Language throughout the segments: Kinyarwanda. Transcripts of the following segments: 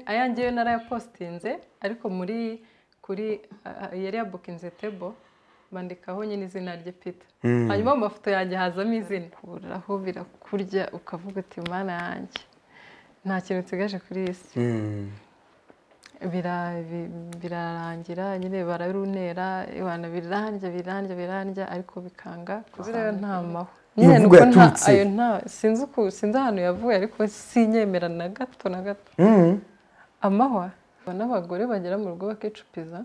aya ngewe narayapositinze ariko muri kuri yari yabukinze tebo bandikaho nyine izina rye pita hanyuma mu mafoto yanjye hazamo izina buraho birakurya ukavuga uti mana yanjye nta kintu nsigaje kuri iyi si birarangira nyine bararunera biranjya biranjya biranjya ariko bikanga kuzirayo nta mahwa nyine nuko nta ayo nta sinzi ahantu yavuye ariko sinyemera na gato na gato amahwa n'abagore bagera mu rugo bakicupiza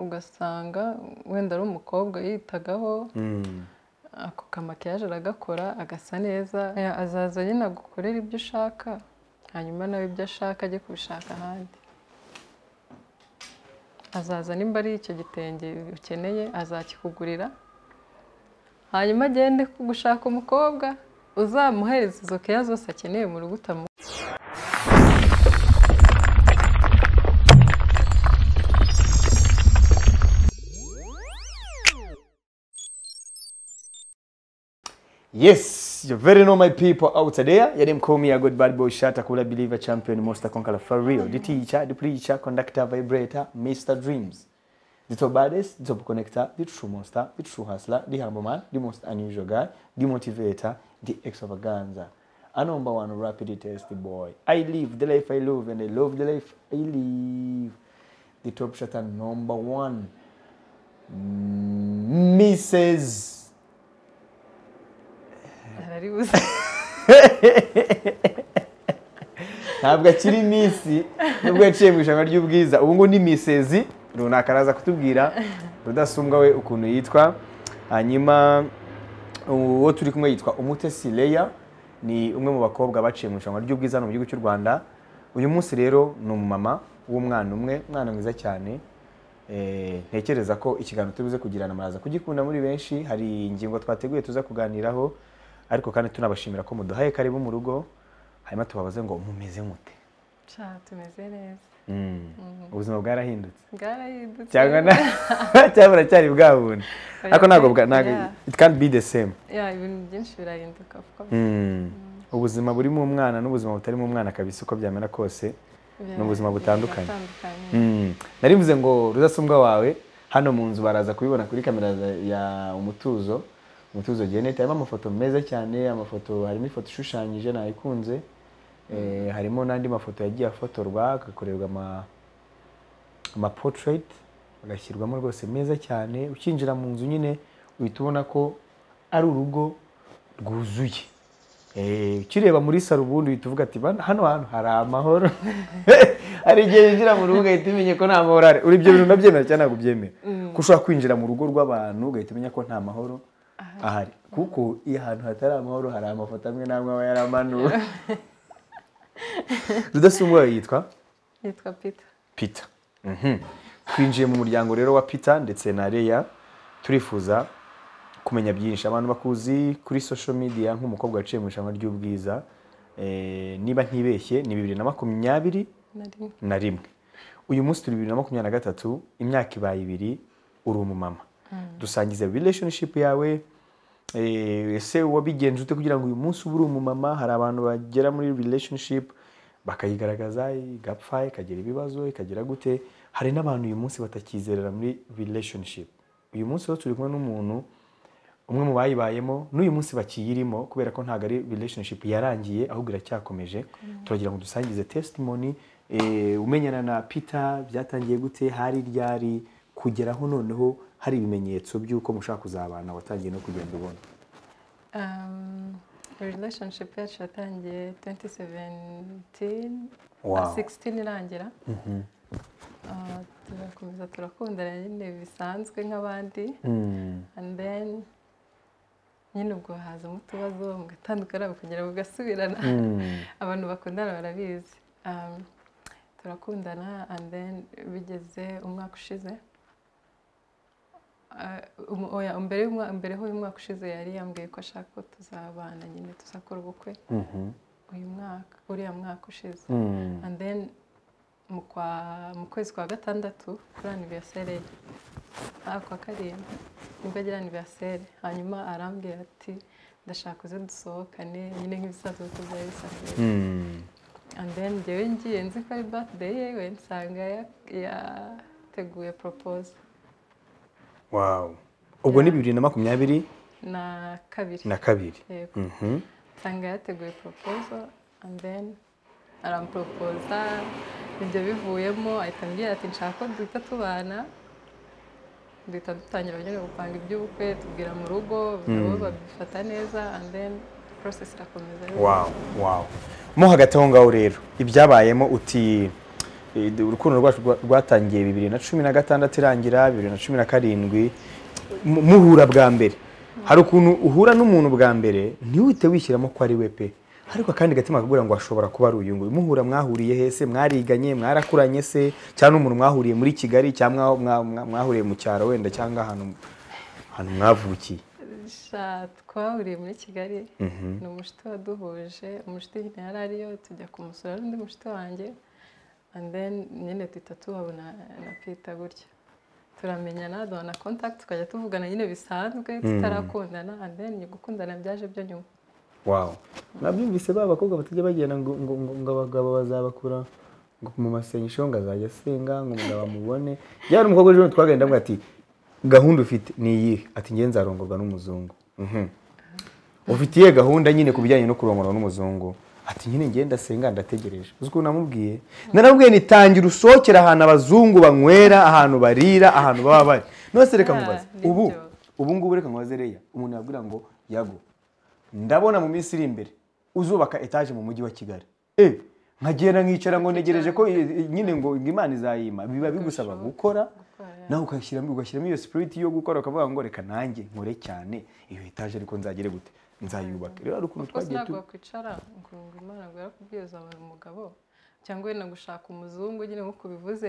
ugasanga wenda ari umukobwa yitagaho ako kamakiyaje aragakora agasa neza azaza nyine agukorera ibyo ushaka hanyuma nawe ibyo ashaka ajye kubishaka ahandi azaza nimba ari icyo gitenge ukeneye azakikugurira hanyuma agende gushaka umukobwa uzamuhereza izo keya zose akeneye mu rugo utamuha Yes, you very know my people out there. Your name call me a good bad boy shot, a cooler believer, champion, monster conqueror for real. The teacher, the preacher, conductor, vibrator, Mr. Dreams. The top baddest, the top connector, the true monster, the true hustler, the humble man, the most unusual guy, the motivator, the extravaganza. A number one rapid tasty boy. I live the life I love and I love the life I live. The top shot and number one. Mrs. araribuze ntabwo akiri iminsi nubwo yaciye mu ijambo ry'ubwiza ubu ngubu ni misezi runaka araza kutubwira rudasumbwa we ukuntu yitwa hanyuma uwo turi kumwe yitwa umutesi leya ni umwe mu bakobwa baciye mu ijambo ry'ubwiza hano mu gihugu cy'u rwanda uyu munsi rero ni umumama w'umwana umwe umwana mwiza cyane Eh, ntekereza ko ikiganiro turi buze kugirana muraza kugikunda muri benshi hari ingingo twateguye tuza kuganiraho ariko kandi tunabashimira ko muduhaye karibu mu rugo hanyuma tubabaze ngo mumeze mute Sha, tumeze neza ubuzima bwarahindutse bwarahindutse cyangwa na- cyangwa buracyari bwa bundi ariko ntabwo bwa- ntabwo Yeah. it can't be the same ya ibintu byinshi birahinduka of course. Mm. ubuzima burimo umwana n'ubuzima butarimo umwana kabisa uko byamera kose Bira- ni ubuzima butandukanye. biratandukanye. Mm. nari mvuze ngo rudasumbwa wawe hano mu nzu baraza kubibona kuri kamera za- ya umutuzo umutuzo genet harimo amafoto meza cyane amafoto harimo ifoto ishushanyije nayikunze eh, harimo n'andi mafoto yagiye afotorwa agakorerwa ama amapotrait agashyirwamo rwose meza cyane ukinjira mu nzu nyine uhita ubona ko ari urugo rwuzuye Eh, ukireba muri saro ubundi uhita uvuga ati "Bana, hano hantu hari amahoro hari igihe winjira mu rugo ugahita umenya ko nta mahoro ari uri ibyo bintu unabyemera cyangwa ntabwo ubyemera ko ushobora kwinjira mu rugo rw'abantu ugahita umenya ko nta mahoro ahari kuko iyo ahantu hatari amahoro hari amafoto amwe n'amwe aba yaramanuwe rudasumbwa yitwa yitwa pita Peter Mhm. twinjiye mu muryango rero wa Peter ndetse na Leya turifuza kumenya byinshi abantu bakuzi kuri social media nk'umukobwa waciye mu irushanwa ry'ubwiza Eh, niba ntibeshye ni bibiri na makumyabiri na rimwe na rimwe uyu munsi turi bibiri na makumyabiri na gatatu imyaka ibaye ibiri uri umumama dusangize relationship yawe Eh, ese wabigenje ute kugira ngo uyu munsi ube uri umumama hari abantu bagera muri relationship bakayigaragaza igapfa ikagira ibibazo ikagira gute hari n'abantu uyu munsi batakizerera muri relationship uyu munsi rero turi kumwe n'umuntu umwe mu bayibayemo n'uyu munsi bakiyirimo kubera ko ntabwo ari relationship yarangiye ahubwo iracyakomeje turagira ngo dusangize testimony eh, umenyana na Peter byatangiye gute hari ryari kugeraho noneho hari ibimenyetso by'uko mushaka kuzabana watangiye no kugenda ubona Um, relationship yacu yatangiye 2017 Wow. 16 irangira Ah, turakomeza turakundana nyine bisanzwe nk'abandi and then nyine ubwo hazamo utubazo mugatandukana mukongera mugasubirana abantu bakundana barabizi Um, turakundana and then bigeze umwaka ushize Uh, um- oya, mbere y'umwa- mbere y'uyu mwaka ushize yari yambwiye ko ashaka ko tuzabana nyine tuzakora ubukwe uyu mwaka uriya mwaka ushize and then mu kwa- mu kwezi kwa gatandatu kuri anniversaire ye ah kwa karindwi nibwo agira anniversaire hanyuma arambwira ati ndashaka uze dusohokane nyine nk'ibisanzwe uko byari bisanzwe and then njyewe ngiye nzi ko ari birthday yewe nsanga ya- yateguye propose wawu ubwo ni bibiri na makumyabiri na kabiri na kabiri yego Mhm. nsanga yateguye proposal and then aramupropoza ibyo bivuyemo ahita ambwira ati nshaka ko duhita tubana duhita dutangira nyine gupanga iby'ubukwe tubwira mu rugo nabo babifata neza and then process irakomeza wawu wawu mo hagati aho ngaho rero ibyabayemo uti eh, urukundo rwacu rwa- rwatangiye bibiri na cumi na gatandatu irangira bibiri na cumi na karindwi mu- muhura bwa mbere hari ukuntu uhura n'umuntu bwa mbere ntiwite wishyiramo ko ari we pe ariko akandi gatima kakubwira ngo ashobora kuba ari uyu nguyu muhura mwahuriye hese mwariganye mwarakuranye se cyangwa n'umuntu mwahuriye muri kigali cyangwa mwa- mwa- mwahuriye mu cyaro wenda cyangwa ahantu ahantu mwavukiye sha twahuriye muri kigali ni umushuti waduhuje umushuti nyine yari ariyo tujya kumusura n'undi mushuti wanjye and then nyine duhita tuhabona na pita gutya turamenyana duhana contact tukajya tuvugana nyine bisanzwe tutarakundana and then gukundana byaje byo nyuma wawu mwabyumvise ba bakobwa batajya bagenda ngo ngo ngo ngo abagabo bazabakura ngo mu masengesho ngo azajya asenga ngo umugabo amubone yari umukobwa ejo twagenda avuga ati gahunda ufite ni iyihe ati ngenzi nzarongorwa n'umuzungu Mhm. ufite iyihe gahunda nyine ku bijyanye no kurongorwa n'umuzungu ati nyine ngenda asenga ndategereje uzi ukuntu namubwiye naramubwiye ni tangira usohokera ahantu abazungu banywera ahantu barira ahantu baba bari nose reka Ah, mubaze nibyo. ubu ubu ngubu reka mubaze reya umuntu yabwira ngo yago ndabona mu minsi iri imbere uzubaka etaje mu mujyi wa kigali e nkagenda nkicara ngo ntegereje ko i- i- nyine ngo ngo imana izayima biba bigusaba gukora nawe ugashyiramo ugashyiramo iyo sipiriti yo gukora ukavuga ngo reka nanjye nkore cyane iyo etaje ariko nzagere gute nzayubaka rero hari rwose ukuntu twagiye ntabwo tu wakwicara ngo ngo imana ngo yarakubwiza abantu umugabo cyangwa wenda gushaka umuzungu nyine nk'uko bivuze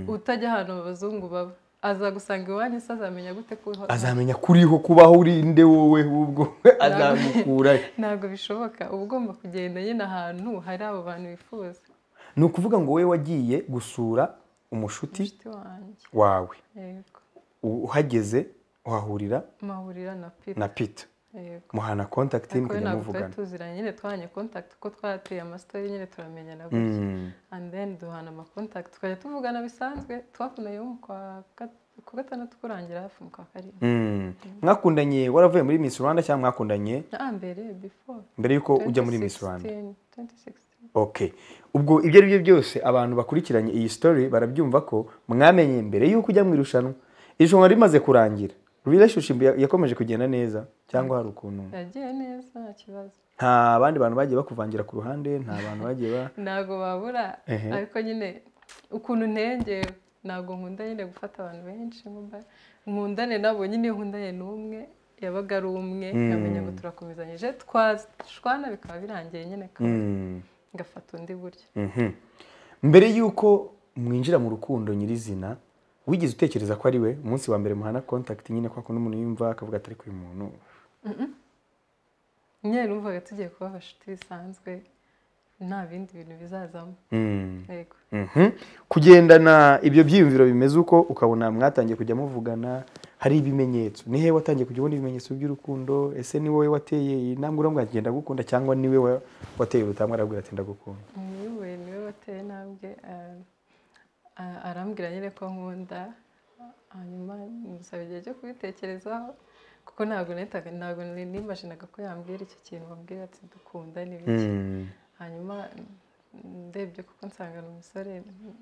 utajya ahantu abazungu baba aza gusanga iwanyu se azamenya gute ko uho- azamenya kuriho kubaho uri nde wowe ubwo azamukura ntabwo bishoboka uba ugomba kugenda nyine ahantu hari abo bantu bifuza ni ukuvuga ngo wowe wagiye gusura umushuti inshuti wanjye wawe yego U- uhageze uhahurira mahurira na pita na pita yego muhana kontakiti ariko we mukajya ntabwo twari muvugana tuziranye nyine twahanye kontakiti kuko twateye amasitari nyine turamenyana gutya Mm. and then duhana amakontakiti tukajya tuvugana bisanzwe twakundanye nko mu kwa gat- ku gatandatu kurangira hafi mu kwa karindwi Mm. mwakundanye waravuye muri Miss Rwanda cyangwa mwakundanye na mbere before mbere yuko ujya muri Miss Rwanda 2016, 2016. okay ubwo ibyo ari byo byose abantu bakurikiranye iyi story barabyumva ko mwamenye mbere yuko ujya mu irushanwa irushanwa rimaze kurangira relationship ya- yakomeje kugenda neza cyangwa hari ukuntu yagiye neza nta kibazo nta bandi bantu bagiye bakuvangira ku ruhande nta bantu bagiye ba ntabwo babura Ehe. ariko nyine ukuntu ntengeye ntabwo nkunda nyine gufata abantu benshi nkunda- nkundane nabo nyine iyo nkundanye n'umwe yabaga ari umwe nkamenya ngo turakomezanyije twashwana bikaba birangiye nyine kandi Mm. ngafata undi buryo Mhm. mbere y'uko mwinjira mu rukundo nyirizina wigeze utekereza ko ari we umunsi wa mbere muhana contact nyine kwa kundi umuntu yumva akavuga ati ariko uyu muntu nyine numvaga tugiye kuba abashuti bisanzwe nta bindi bintu bizazamo Mm. yego Mhm. kugendana ibyo byiyumviro bimeze uko ukabona mwatangiye kujya muvugana hari ibimenyetso ni hehe watangiye kujya ubona ibimenyetso by'urukundo ese ni wowe wateye iyi ntambwe uramubwira ati ngenda gukunda cyangwa ni we wa- wateye urutambwe arabwira ati ndagukunda niwe niwe wateye intambwe ah, ah, arambwira nyine ko nkunda hanyuma musaba igihe cyo kubitekerezaho kuko ntabwo nahitaga ntabwo nari nimajinaga ko yambwira icyo kintu bambwira ati dukunda n'ibiki Mm. hanyuma mm, ndebye kuko nsanga ni umusore mm,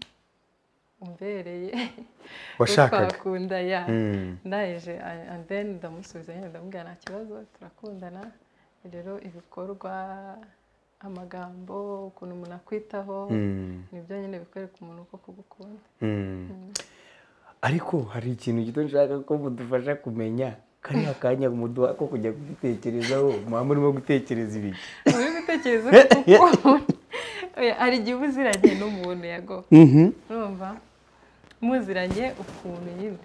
umbereye washakaga twakunda ya Mm. ndaje a- and then ndamusubiza nyine ndamubwira nta kibazo turakundana rero ibikorwa amagambo ukuntu umuntu akwitaho Mm. nibyo nyine bikwereka umuntu ko kugukunda ariko hari ikintu gito nshaka ko mudufasha kumenya kariya kanya muduha ko kujya kubitekerezaho muba murimo gutekereza ibiki uri gutekereza kuko Oya, hari igihe uba uziranye n'umuntu yago urumva muziranye ukuntu nyine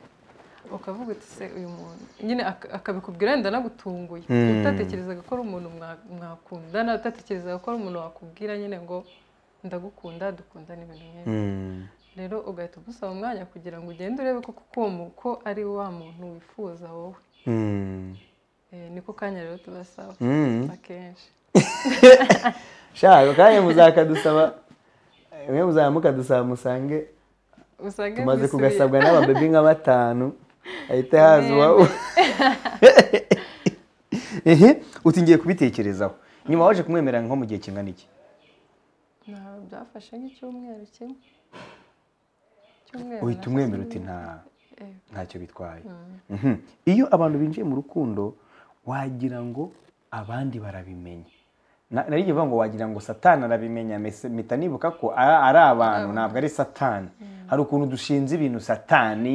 ukavuga uti se uyu muntu nyine ak- akabikubwira wenda anagutunguye Mm. utatekerezaga ko ari umuntu mwa- mwakundana utatekerezaga ko ari umuntu wakubwira nyine ngo ndagukunda dukundana ibintu nk'ibi rero ugahita ugusaba umwanya kugira ngo ugende urebe koko ko uwo mu- ko ari wa muntu wifuza wowe Eh, niko kanya rero tubasaba akenshi shaka akanya muzakadusaba bimwe muzamuka dusaba musange usanga tumaze bisubiye- kugasabwa n'ababebi nka batanu ahita haza uwa ehe uti ngiye kubitekerezaho nyuma waje kumwemerera nko mu gihe kingana iki Nta- byafashe nk'icyumweru kimwe Icyumweru uhita na- umwemera uti nta Eh, ntacyo bitwaye mm. Mhm. iyo abantu binjiye mu rukundo wagira ngo abandi barabimenya Na- nari ngiye kuvuga ngo wagira ngo satani arabimenya mese- mpita nibuka ko a- ari abantu ntabwo ari satani hari ukuntu dushinze ibintu satani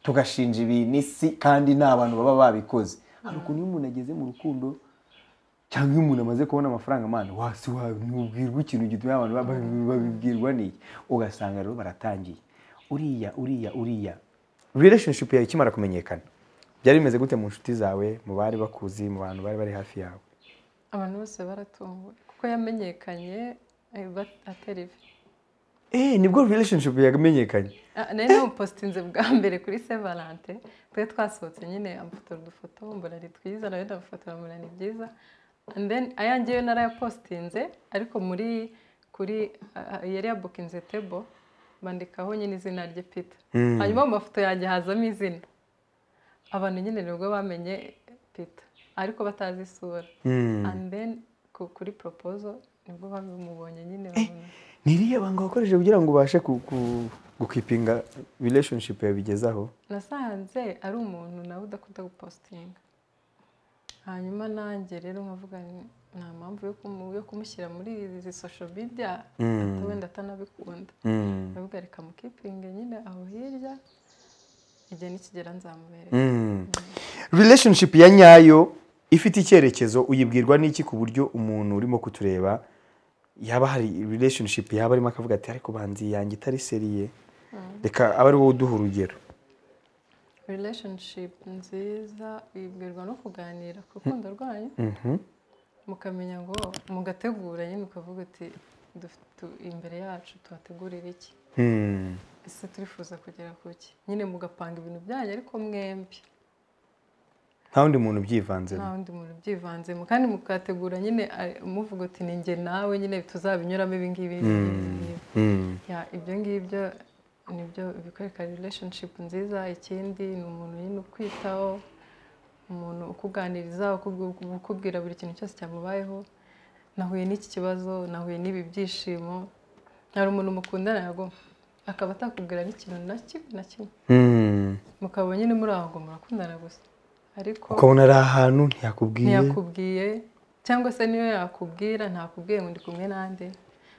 tugashinja ibintu isi kandi ni abantu baba babikoze hari ukuntu iyo umuntu ageze mu rukundo cyangwa iyo umuntu amaze kubona amafaranga amana wasi wamubwirwa ikintu gituma abantu ba- ba- babibwirwa n'iki ugasanga rero baratangiye uriya uriya uriya relationship yawe ikimara kumenyekana byari bimeze gute mu nshuti zawe mu bari bakuzi mu bantu bari bari hafi yawe abantu bose baratunguwe kuko yamenyekanye eh, ba- atari vi eh nibwo relationship yamenyekanye Ah, nari namupositinze bwa mbere kuri sevalante twari twasohotse nyine amufotora udufoto mbona ari twiza nawe ndamufotora mbona ni byiza And then ayange yo narayapositinze ariko muri kuri ah, ah, yari yabukinze tebo bandikaho nyine izina rye pita hanyuma mu mafoto yanjye hazamo izina abantu nyine nibwo bamenye pita ariko batazi isura and then ku- kuri proposal nibwo bamubonye nyine babona ni iriya banga wakoresheje kugira ngo ubashe ku- ku- gukipinga relationship yawe bigezaho nasanze ari umuntu nawe udakunda gupositinga hanyuma nanjye rero nkavuga nti, nta mpamvu yo kumu- yo kumushyira muri izi sosho bidya wenda atanabikunda Mm. ndavuga reka mukipinge nyine aho hirya igihe nikigera nzamubereka Mm. relationship ya nyayo ifite icyerekezo uyibwirwa n'iki ku buryo umuntu urimo kutureba yaba hari relationship yaba arimo akavuga ati ariko banzi yanjye itari seriye reka abe ari wowe uduha urugero relationship nziza ibwirwa no kuganira ku rukundo rwanyu Mhm. mukamenya ngo mugategura nyine ukavuga uti "Dufite- tu- imbere yacu tuhategurira iki Hmm. ese turifuza kugera ku ki nyine mugapanga ibintu byanyu ariko mwembi nta wundi muntu ubyivanzemo nta wundi muntu ubyivanzemo kandi mukategura nyine eh, muvuga uti ni njye nawe nyine tuzabinyuramo ibi ngibi ibi ngibi, ibi ngibi." Hmm. Ya, ibyo ngibyo nibyo bikwereka relationship nziza ikindi ni umuntu nyine ukwitaho umuntu ukuganiriza ukubwi- ukubwira buri kintu cyose cyamubayeho nahuye n'iki kibazo nahuye n'ibi byishimo hari umuntu mukundana yago akaba atakubwira n'ikintu na kimwe na kimwe Hmm. mukaba nyine muri aho ngo murakundana gusa ariko ukabona ari ahantu ntiyakubwiye ntiyakubwiye cyangwa se niyo yakubwira ntakubwiye ngo ndi kumwe n'andi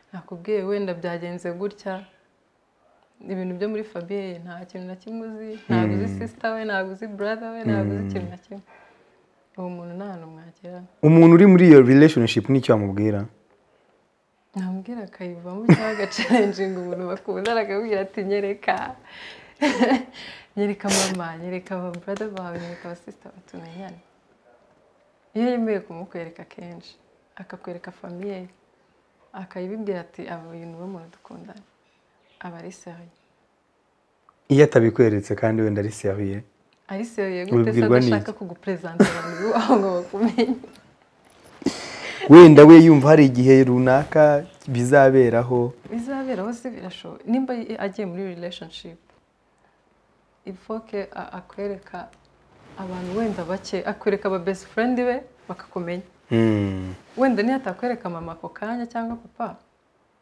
ntakubwiye wenda byagenze gutya ibintu byo muri famiye nta kintu na kimwe uzi ntabwo uzi sisita we ntabwo uzi burada we ntabwo uzi ikintu na kimwe uwo muntu nta hantu mwagera umuntu uri muri iyo relationship n'icyo wamubwira namubwira akayivamo cyangwa agacarenjinga umuntu bakundana akabwira ati nyereka nyereka mama nyereka ba burada bawe nyereka ba sisita bawe tumenyane iyo yemeye kumukwereka kenshi akakwereka famiye akayibibwira ati aba uyu ni we muntu dukundana aba ari seriye iyo atabikweretse kandi wenda ari seriye ari seriye gute se Ubibwirwa n'iki? adashaka kuguperezanta abantu iwawe ngo bakumenye wenda we yumva hari igihe runaka bizaberaho bizaberaho se birashoboka nimba agiye muri relationship ifoke a- akwereka abantu wenda bake akwereka aba best friend be bakakumenya Hmm. wenda niyo atakwereka mama ako kanya cyangwa papa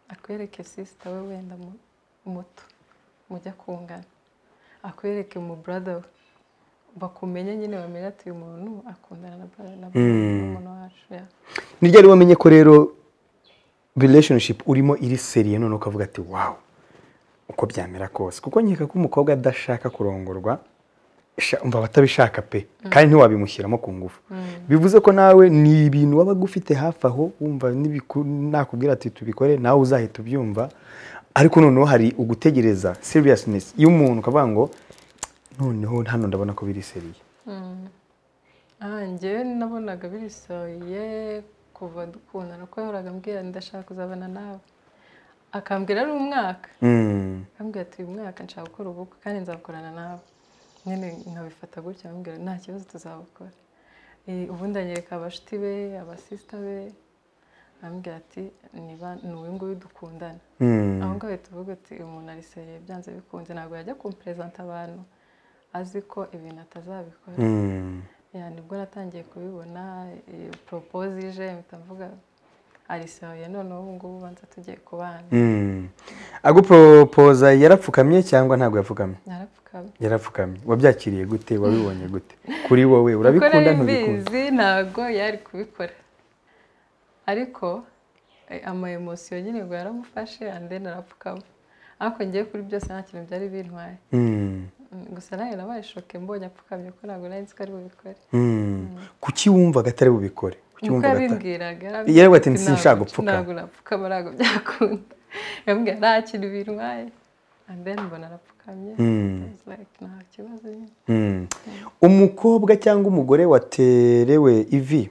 akwereke sister we wenda mu- muto mujya kungana akwereke mu brother we bakumenye nyine bamenye ati uyu muntu akundana na brother na muntu wacu ya ni ryari wamenye ko rero relationship urimo iri seriye none ukavuga ati wawu uko byamera kose kuko nkeka ko umukobwa adashaka kurongorwa sha- umva batabishaka pe kandi ntiwabimushyiramo ku ngufu bivuze ko nawe ni ibintu waba ufite hafi aho wumva n'ibiku- nakubwira ati tubikore nawe uzahita ubyumva ariko noneho hari ugutegereza seriousness y'umuntu ukavuga ngo noneho hano ndabona ko biri seriye Ah, njyewe nabonaga birisohoye kuva dukundana kuko yahoraga ambwira ndashaka kuzabana nawe akambwira ari umwaka Mm. akambwira ati uyu mwaka nshaka gukora ubukwe kandi nzabukorana nawe nyine nkabifata gutya ambwira nta kibazo tuzabukora Eh, ubundi anyereka abashuti be abasisita be arambwira ati niba ni uyu nguyu dukundana Mm. aho ngaho tuvuga ati uyu muntu ariseye byanze bikunze ntabwo yajya kumperezanta abantu azi ko ibintu atazabikora Mm. ya nibwo natangiye kubibona iyo poropoze ije mpita mvuga arisohoye noneho ubu ngubu banza tugiye kubana Mm. aguporopoza yarapfukamye cyangwa ntabwo yapfukamye narapfukamye yarapfukamye wabyakiriye gute wabibonye gute kuri wowe kuko urabikunda nari ntubikunda mbizi ntabwo yari kubikora ariko eh, ama emosiyo nyine ngo yaramufashe ande narapfukama ariko ngewe kuri byose nta kintu byari bintwaye Mm. Mm, gusa nawe nabaye shoke mbonye apfukamye ko ntabwo nari nzi ko ari bubikore Mm. kuki wumvaga atari bubikore kuki nkuko wumvaga atari yabimbwiraga Yaravuga ati, ntabwo- "Sinshaka gupfukama." ntabwo napfukama ntabwo byakunda yambwira nta kintu bintwaye and then mbona arapfukamye Mm. I was like, nta kibazo nyine Mm. umukobwa cyangwa umugore waterewe ivi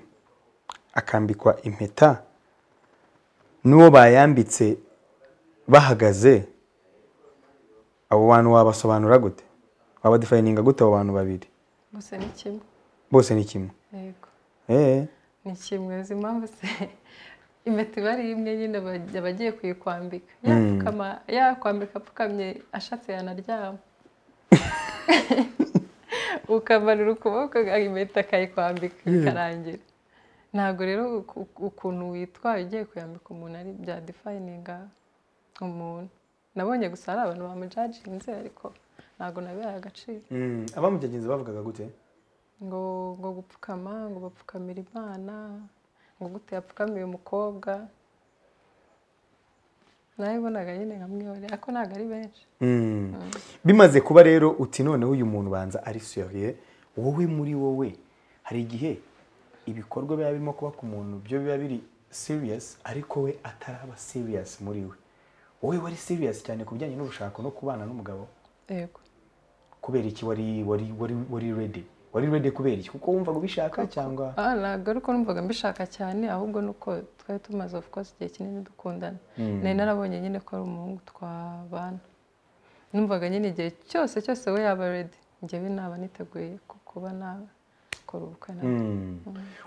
akambikwa impeta n'uwo bayambitse bahagaze abo bantu wabasobanura gute wabadifayininga gute abo bantu babiri gusa ni kimwe bose ni kimwe yego Eh, ni kimwe uzi impamvu se impeta iba ari imwe nyine bajya bagiye kuyikwambika yapfukama yakwambika apfukamye ashatse yanaryama ukamanura ukuboko impeta akayikwambika bikarangira ntabwo rero uku- uku- ukuntu witwaye ugiye kuyambika umuntu ari bya defayininga umuntu nabonye gusa hari abantu bamujaginze ariko ntabwo nabihaye agaciro mm. abamugenzi bavugaga gute ngo ngo gupfukama ngo bapfukamira imana ngo gute yapfukamiye umukobwa nawe bonaga nyine nka mwihore ariko ntabwo ari benshi Mm. bimaze kuba rero uti noneho uyu muntu banza ari seriye wowe muri wowe hari igihe ibikorwa biba birimo kuba ku muntu byo biba biri serious ariko we ataraba serious muri we wowe wari serious cyane ku bijyanye n'ubushako no kubana n'umugabo yego kubera iki wari wari wari wari ready wari ready kubera iki kuko wumvaga ubishaka cyangwa Ah, ntabwo ari uko numvaga mbishaka cyane ahubwo ni uko twari tumaze of course igihe kinini dukundana nari narabonye nyine ko ari umuhungu twabana numvaga nyine igihe cyose cyose we yaba redi njyewe naba niteguye ku- kuba nakora ubukwe nawe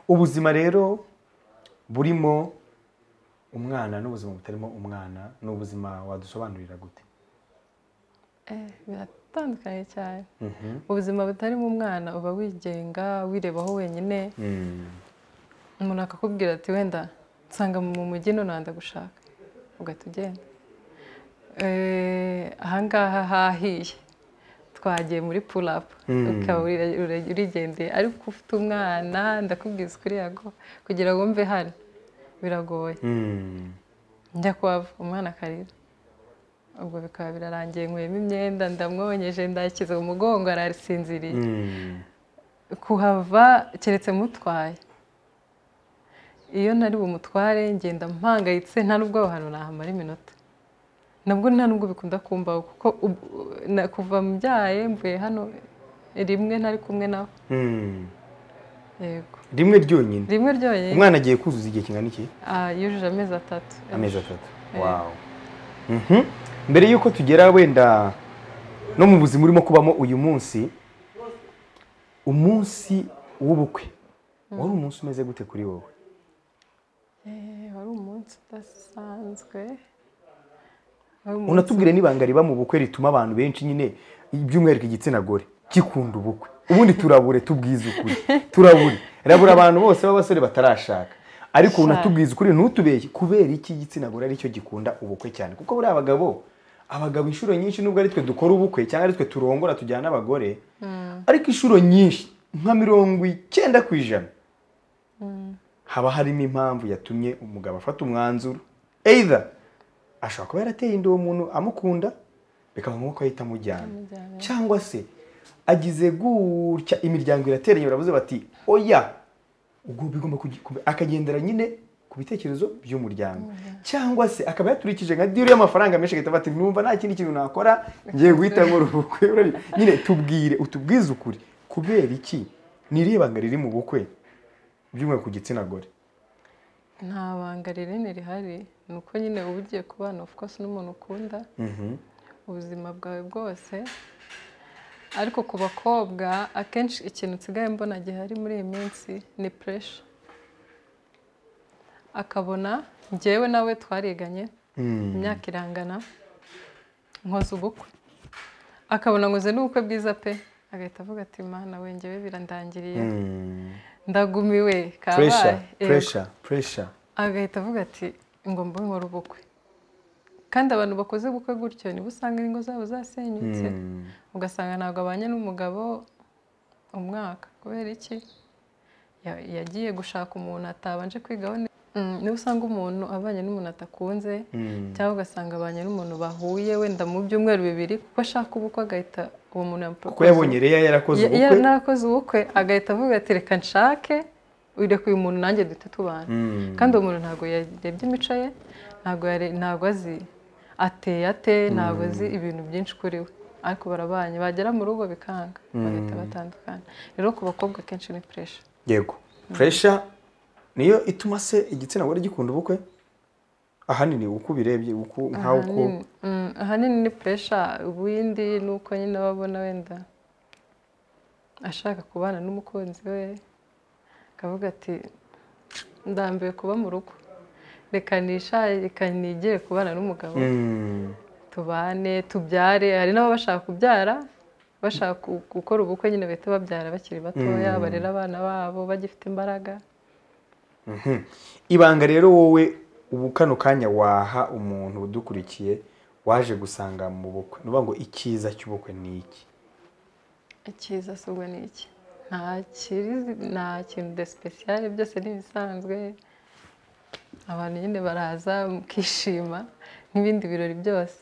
ubuzima rero burimo umwana n'ubuzima butarimo umwana ni ubuzima wadusobanurira gute Eh, biratandukanye cyane ubuzima butarimo umwana uba wigenga wirebaho wenyine umuntu akakubwira ati wenda nsanga mu mujyi none wenda gushaka ugahita ugenda Eh, ahangaha hahiye twagiye muri purapu ukaba uri- uri- urigendeye ariko ufite umwana ndakubwiza ukuri yago kugira ngo mve hano biragoye Mm. njya kwava umwana akarira ubwo bikaba birarangiye nkuyemo imyenda ndamwonyeje ndakiza umugongo arasinziriye Mm. kuhava keretse mutwaye iyo nari bumutware ngenda mpangayitse nta n'ubwo aho hantu nahamara iminota nabwo nta n'ubwo bikunda kumbaho kuko ubu- na- kuva mbyaye mvuye hano rimwe ntari kumwe nawe Mm. yego rimwe ryonyine rimwe ryonyine umwana agiye kuzuza igihe kingana iki ah, yujuje amezi atatu amezi atatu Eh. Wow. Mhm. mbere y'uko tugera wenda no mu buzima urimo kubamo uyu munsi umunsi w'ubukwe wari umunsi umeze gute kuri wowe Eh, wari umunsi udasanzwe Wari umunsi- unatubwire n'ibanga riba mu bukwe rituma abantu benshi nyine by'umwihariko igitsina gore gikunda ubukwe ubundi turabure tubwize ukuri turabure rabura abantu bose b'abasore batarashaka ariko unatubwize ukuri ntutubeshye kubera iki igitsina gore aricyo gikunda ubukwe cyane kuko buriya abagabo abagabo inshuro nyinshi nubwo ari twe dukora ubukwe cyangwa ari twe turongora tujyana abagore ariko inshuro nyinshi nka mirongo icyenda ku ijana haba harimo impamvu yatumye umugabo afata umwanzuro either ashobora kuba yarateye inda uwo muntu amukunda bikaba ngombwa ko ahita amujyana Amujyana. cyangwa se agize gutya imiryango irateranye baravuze bati oya ubwo bigomba kugi- kubi- akagendera nyine ku bitekerezo by'umuryango cyangwa se akaba yaturikije nka diri y'amafaranga menshi agahita ati numva nta kindi kintu nakora ngiye guhita nkora ubukwe Urari- nyine tubwire utubwize ukuri kubera iki n'irihe banga riri mu bukwe by'umwihariko ku gitsina gore nta banga rinini rihari ni uko nyine uba ugiye kubana of course n'umuntu ukunda ubuzima bwawe bwose ariko ku bakobwa akenshi ikintu nsigaye mbona gihari muri iyi minsi ni puresha akabona njyewe nawe twariganye imyaka irangana nkoze ubukwe akabona nkoze n'ubukwe bwiza pe agahita avuga ati mana we njyewe birandangiriye ndagumiwe kabaye puresha Yego. puresha puresha agahita avuga ati ngomba nkora ubukwe kandi abantu bakoze ubukwe gutyo nibo usanga ingo zabo zasenyutse ugasanga ntabwo abanye n'umugabo umwaka kubera iki Ya- yagiye gushaka umuntu atabanje kwigaho ne- Mm, niba usanga umuntu abanye n'umuntu atakunze cyangwa ugasanga abanye n'umuntu bahuye wenda mu byumweru bibiri kuko ashaka ubukwe agahita uwo muntu kuko yamuproposa yabonye reya yarakoze Ya- ubukwe narakoze ubukwe agahita avuga ati reka nshake ureka uyu muntu nanjye duhite tubana Mm. kandi uwo muntu ntabwo yarebye imico ye ntabwo yare- ntabwo azi ateye ate ntabwo azi ibintu byinshi kuri we ariko barabanye bagera mu rugo bikanga bagahita batandukana rero ku bakobwa kenshi ni puresha yego puresha niyo ituma se igitsina gore gikunda ubukwe ahanini uko ubirebye uko nkaho uko ahanini mm, ahanini ni puresha ubundi ni uko nyine aba abona wenda ashaka kubana n'umukunzi we akavuga ati ndambiwe kuba mu rugo reka nishaye reka nigere kubana n'umugabo Mm. tubane tubyare hari n'ababa bashaka kubyara bashaka gu- gukora ubukwe nyine bahita babyara bakiri batoya barera abana babo bagifite imbaraga Mhm. ibanga rero wowe ubu kano kanya waha umuntu udukurikiye waje gusanga mu bukwe ni ukuvuga ngo icyiza cy'ubukwe ni iki icyiza si ubwo ni iki nta kirizi nta kintu de sipesiyare byose ni ibisanzwe abantu nyine baraza mukishima nk'ibindi birori byose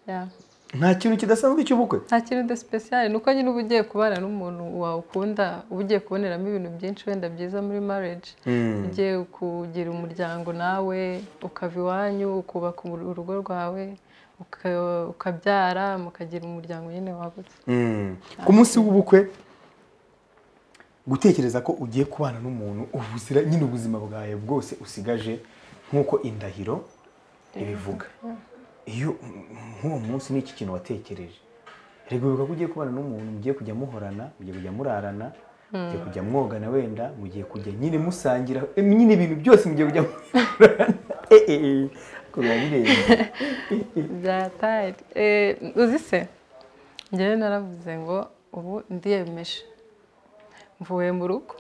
ya nta kintu kidasanzwe cy'ubukwe nta kintu de sipesiyare ni uko nyine uba ugiye kubana n'umuntu wawe ukunda uba ugiye kuboneramo ibintu byinshi wenda byiza muri marriage ugiye kugira umuryango nawe ukava iwanyu ukubaka uru- urugo rwawe uka- ukabyara mukagira umuryango nyine wagutse Mm. ku munsi w'ubukwe gutekereza ko ugiye kubana n'umuntu ubuzira nyine ubuzima bwawe bwose usigaje nk'uko indahiro ibivuga iyo nk'uwo munsi ni iki kintu watekereje rego bivuga ko ugiye kubana n'umuntu mugiye kujya muhorana mugiye kujya murarana mugiye kujya mwogana wenda mugiye kujya nyine musangira em, nyine ibintu byose mugiye kujya murarana Eh, eh, eh. kureba birenze byatari Eh, uzi se njyewe naravuze ngo ubu ndiyemeje mvuye mu rugo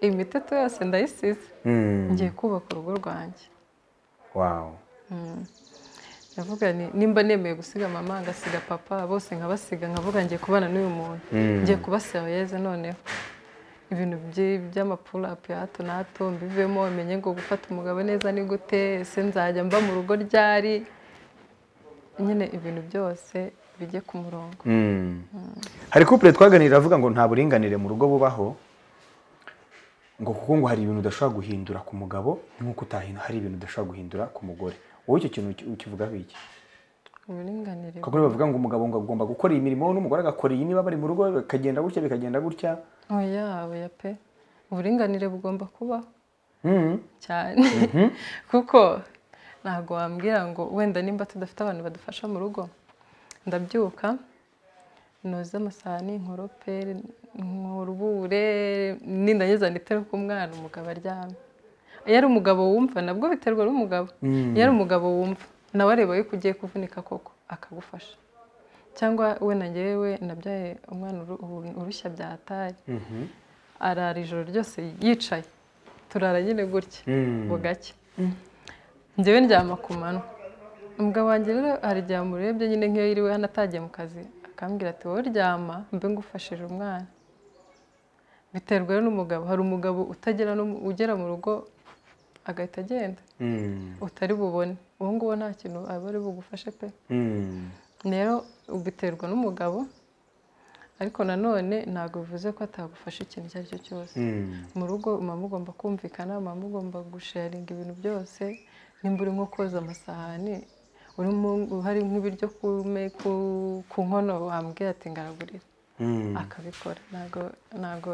imiteto yose ndayisize Mm. ngiye kubaka urugo rwanjye wow ndavuga ni nimba nemeye gusiga mama ngasiga papa bose nkabasiga nkavuga ngiye kubana n'uyu muntu ngiye kubasaba yeze noneho ibintu byi- by'amapulapu ya hato na hato mbivemo menye ngo gufata umugabo neza ni gute ese nzajya mba mu rugo ryari nyine ibintu byose bijye ku murongo hari couple twaganirira avuga ngo nta buringanire mu rugo bubaho ngo kuko ngo hari ibintu udashobora guhindura ku mugabo nk'uko utahindura hari ibintu udashobora guhindura ku mugore wowe icyo kintu uki- ukivugaho iki uburinganire kuko niyo bavuga ngo umugabo ngo agomba gukora iyi mirimo n'umugore agakora iyi niba bari mu rugo bikagenda gutya bikagenda gutya oya oya pe uburinganire bugomba kubaho Mm. cyane kuko ntabwo wambwira ngo wenda nimba tudafite abantu badufasha mu rugo ndabyuka noza amasahani nkorope nkurubure nindangiza nditera ku mwana umugabo aryamye iyo ari umugabo wumva nabwo biterwa n'umugabo iyo ari umugabo wumva nawe areba yuko ugiye kuvunika koko akagufasha cyangwa we na njyewe nabyaye umwana uru- uru- urushya byatari arara ijoro ryose yicaye turara nyine gutya bugacya njyewe ndyama ku manywa umugabo wanjye rero hari igihe amurebye nyine nk'iyo yiriwe hano atagiye mu kazi akambwira ati wowe ryama mbe ngufashije umwana biterwa rero n'umugabo hari umugabo utagera no- ugera mu rugo agahita agenda Mm. utari bubone uwo nguwo nta kintu aba ari bugufashe pe Mm. rero biterwa n'umugabo ariko nanone ntabwo bivuze ko atagufasha ikintu icyo ari cyo cyose Mm. mu rugo muba mugomba kumvikana muba mugomba gusharinga ibintu byose nimba uri nko koza amasahani urimo hari nk'ibiryo ku me- ku- ku nkono wambwira ati ngaragurira Mm. akabikora ntabwo ntabwo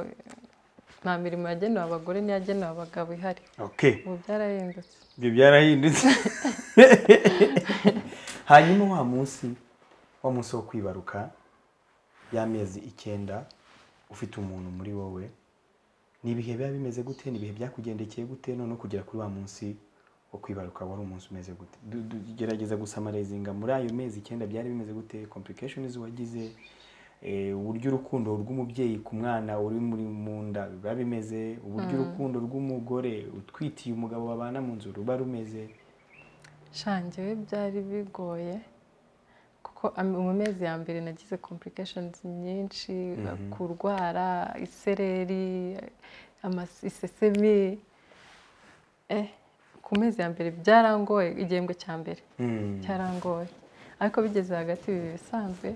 nta mirimo yagenewe abagore n'iyagenewe abagabo ihari okay ubu byarahindutse ibyo byarahindutse hanyuma wa munsi wa munsi wo kwibaruka y'amezi icyenda ufite umuntu muri wowe ni ibihe biba bimeze gute ni ibihe byakugendekeye gute noneho kugera kuri wa munsi wo kwibaruka wari umunsi umeze gute Du- du- gerageza gusamarezinga muri ayo mezi icyenda byari bimeze gute complications wagize eh, uburyo urukundo rw'umubyeyi ku mwana uri muri mu nda ruba bimeze uburyo urukundo rw'umugore utwitiye umugabo babana mu nzu ruba rumeze shangewe byari bigoye kuko am- mu mezi ya mbere nagize complications nyinshi kurwara isereri amas- isesemi eh, ku mezi ya mbere byarangoye igihembwe cya mbere Mm. cyarangoye ariko bigeze hagati biba bisanzwe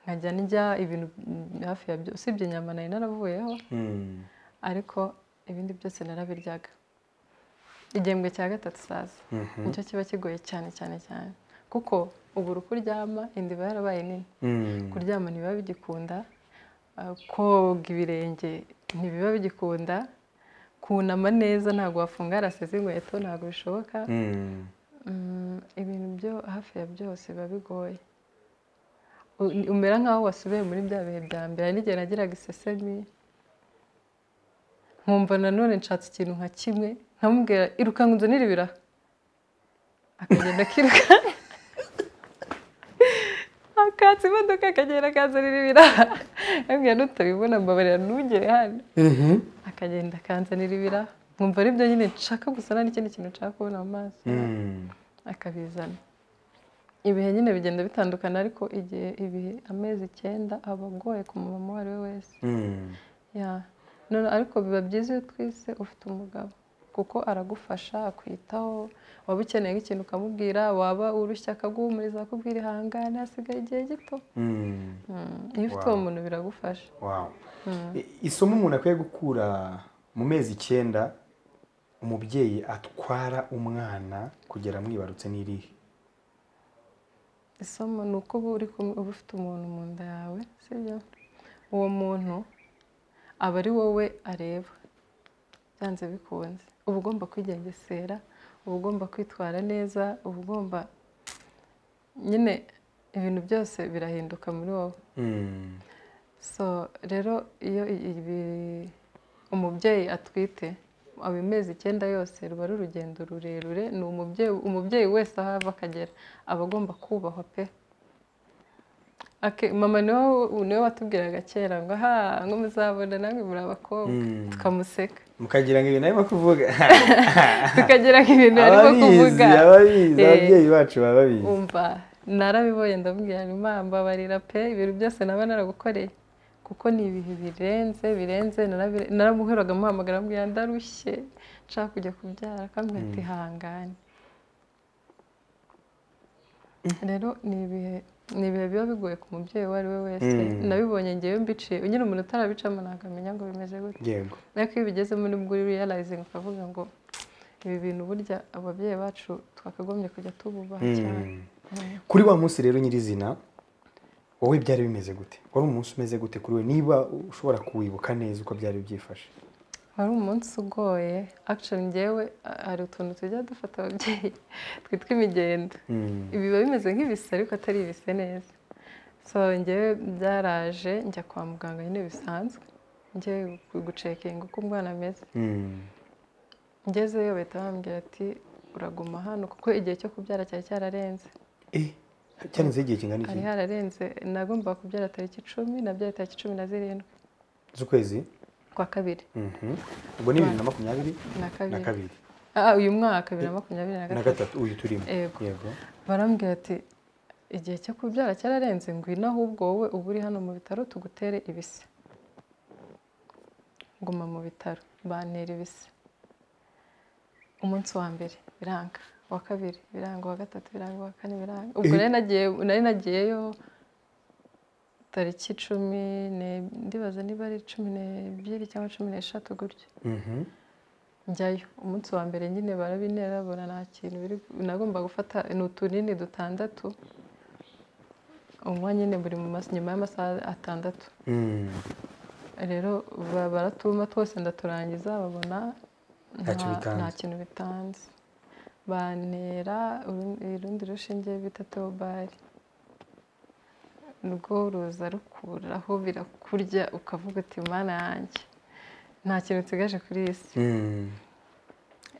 nkajya ndya ibintu mm, hafi ya byose usibye inyama nari naravuyeho Mm. ariko ibindi byose narabiryaga igihembwe cya gatatu saza Mhm. nicyo kiba kigoye cyane cyane cyane kuko ubura uko uryama inda iba yarabaye nini Mm. kuryama ntibiba bigikunda uh, koga ibirenge ntibiba bigikunda kunama neza ntabwo wafunga yarasize inkweto ntabwo bishoboka Mm. Mm, ibintu byo hafi ya byose biba bigoye U- umera nk'aho wasubiye muri bya bihe bya mbere hari n'igihe nagiraga isesemi nkumva nanone nshatse ikintu nka kimwe nkamubwira iruka ngo nzanire ibiraha akagenda akiruka akatsa imodoka akagenda akanzanira ibiraha yambwira nutabibona mbabarira ntugere hano Mhm. akagenda akanzanira ibiraha nkumva aribyo nyine nshaka gusa nta n'ikindi kintu nshaka kubona mu maso Mm. akabizana ibihe nyine bigenda bitandukana ariko igihe ibihe amezi icyenda aba agoye ku mumama uwo ari we wese Mm. ya none ariko biba byiza iyo twise ufite umugabo kuko aragufasha akwitaho waba ukeneye nk'ikintu ukamubwira waba urushya akaguhumuriza akubwira ihangane hasigaye igihe gito Mm. Mm, iyo ufite uwo Wow. muntu biragufasha Wow. I- isomo umuntu akwiye gukura mu mezi icyenda umubyeyi atwara umwana kugera amwibarutse n'irihe isomo ni uko uba uri kumwe uba ufite umuntu mu nda yawe sibyo uwo muntu aba ari wowe areba byanze bikunze uba ugomba kwigengesera uba ugomba kwitwara neza uba ugomba nyine ibintu byose birahinduka muri wowe Mm. so rero iyo ibi- umubyeyi atwite aba amezi icyenda yose ruba ari urugendo rurerure ni umubyeyi umubyeyi wese aho ava akagera aba agomba kubahwa pe Ake- mama niwe niwe watubwiraga kera ngo aha ngo muzabona namwe muri abakobwa Mm. tukamuseka mukagira ngo ibintu arimo kuvuga tukagira ngo ibintu arimo ababizi kuvuga ababizi Eh. ababyeyi bacu baba babizi umva narabibonye ndamubwira nti mama mbabarira pe ibintu byose naba naragukoreye kuko ni ibihe birenze birenze narabire- naramuheraga amuhamagara amubwira ndarushye nshaka kujya kubyara akambwira ati hangane rero ni ibihe ni ibihe biba bigoye ku mubyeyi uwo ari we wese Mm. nabibonye ngewe mbiciye nyine umuntu utarabicamo ntabwo amenya ngo bimeze gute yego ariko iyo ubigezemo nibwo uri realizing ukavuga ngo ibi bintu burya ababyeyi bacu twakagombye kujya tububaha cyane Mm. kuri wa munsi rero nyirizina wowe byari bimeze gute wari umunsi umeze gute kuri we niba ushobora kuwibuka neza uko byari byifashe wari umunsi ugoye actually ngewe a- hari utuntu tujya dufata ababyeyi twitwa imigendo Mm. ibi biba bimeze nk'ibise ariko atari ibise neza so ngewe byaraje njya kwa muganga nyine bisanzwe ngewe gu- gucekinga uko umwana ameze Mm. ngezeyo bahita bambwira ati uraguma hano kuko igihe cyo kubyara cyari cyararenze Eh, cyarenzeho igihe kingana iki hari hararenze nagombaga kubyara tariki icumi nabyaye tariki cumi na zirindwi z'ukwezi kwa kabiri Mhm. ubwo ni bibiri na makumyabiri na na kabiri kabiri Ah, uyu mwaka bibiri na makumyabiri na na gatatu gatatu uyu turimo Yego. yego barambwira ati igihe cyo kubyara cyararenze ngwino ahubwo wowe uba uri hano mu bitaro tugutere ibise nguma mu bitaro bantera ibise umunsi wa mbere biranga uwa kabiri biranga uwa gatatu biranga uwa kane biranga ubwo Eh. nari nagiye- nari nagiyeyo tariki cumi ne- ndibaza niba ari cumi n'ebyiri cyangwa cumi n'eshatu gutyo Mhm. njyayo umunsi wa mbere nyine barabintera bona nta kintu biri nagomba gufata ni utunini dutandatu umunywa nyine buri mu mas- nyuma y'amasaha atandatu Mm. rero ba- baratuma twose ndaturangiza babona Nta kintu nta- bitanze. nta kintu bitanze bantera uru- urundi rushinge bita teobari rwo ruza rukuraho birakurya ukavuga uti mana yanjye nta kintu nsigaje kuri iyi si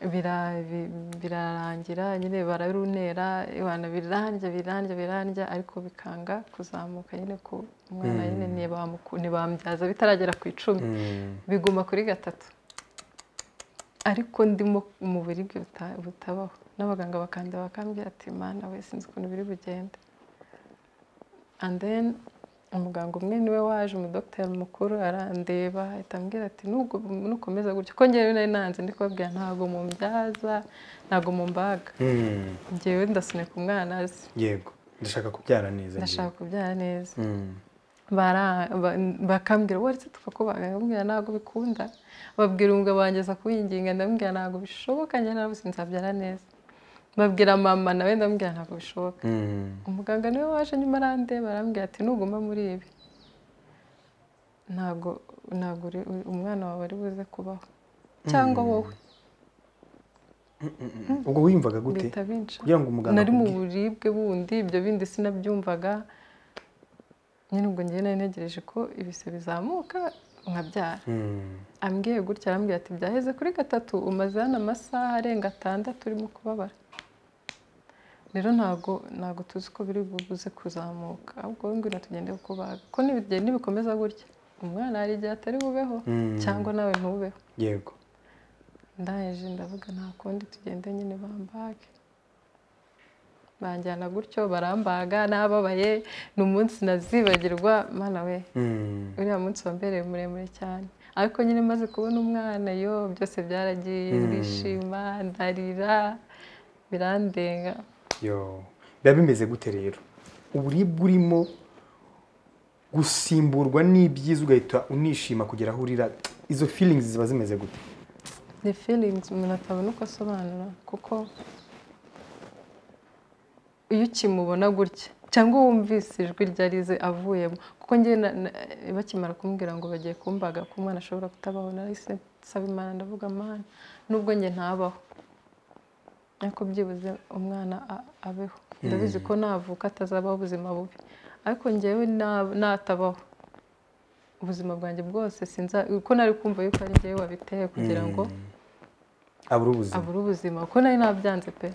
Bira- bi- birarangira nyine bararunera ibana birarya birarya birarya ariko bikanga kuzamuka nyine ku umwana nyine ntibamuku- ntibamubyaza bitaragera ku icumi biguma kuri gatatu ariko ndimo mu buribwe buta- butabaho n'abaganga bakandeba bakambwira ati mana we sinzi ukuntu biri bugende and then umuganga umwe niwe waje umudogiteri mukuru arandeba ahita ambwira ati "Nubwo- nukomeza gutya ko ngewe nari nanze ndi kubabwira ntabwo mubyaza ntabwo mumbaga ngewe ndasunika umwana azi yego ndashaka kubyara neza ndashaka kubyara neza njyewe. Mm. bara- ba- bakambwira waretse tukakubaga ndamubwira ntabwo bikunda babwira umugabo wangeza kuwinginga ndamubwira ntabwo bishoboka njye nawe sinzabyara neza babwira mama nawe ndamubwira ntabwo bishoboka Mm. umuganga niwe waje nyuma arande barambwira ati nuguma muri ibi ntabwo ntabwo uri- umwana wawe ari buze kubaho cyangwa wowe ubwo wiyumvaga gute bihita binca kugira ngo umuganga nari mu akubwire. buribwe bundi ibyo bindi sinabyumvaga nyine ubwo ngewe nari ntegereje ko ibise bizamuka nkabyara Mm. ambwiye gutya arambwira ati byaheze kuri gatatu umaze hano amasaha arenga atandatu urimo kubabara rero ntabwo ntabwo tuzi ko biri buze kuzamuka ahubwo wowe ngwino tugende kubaga ko nibigenda nibikomeza gutya umwana hari igihe atari bubeho Mm. cyangwa nawe ntubeho yego ndangije ndavuga nta kundi tugende nyine bambage banjyana gutyo barambaga nababaye ni umunsi nazibagirwa mana we Mm. uriya munsi wambereye muremure cyane ariko nyine maze kubona umwana yo byose byaragiye ndishima ndarira birandenga yo biba bimeze gute rero uburibwe urimo gusimburwa n'ibyiza ugahita unishima kugera aho urira izo feelings ziba zimeze gute ni feelings umuntu atabona uko asobanura kuko iyo ukimubona gutya cyangwa wumvise ijwi ryarize avuyemo kuko njye na- na- bakimara kumbwira ngo bagiye kumbaga ko umwana ashobora kutabaho narahise nsaba imana ndavuga amana nubwo njye ntabaho ariko byibuze umwana a- abeho ndabizi ko navuka atazabaho ubuzima bubi ariko njyewe na- natabaho ubuzima bwanjye bwose sinza kuko nari kumva yuko ari njyewe wabiteye kugira ngo abura ubuzima abura ubuzima kuko nari nabyanze pe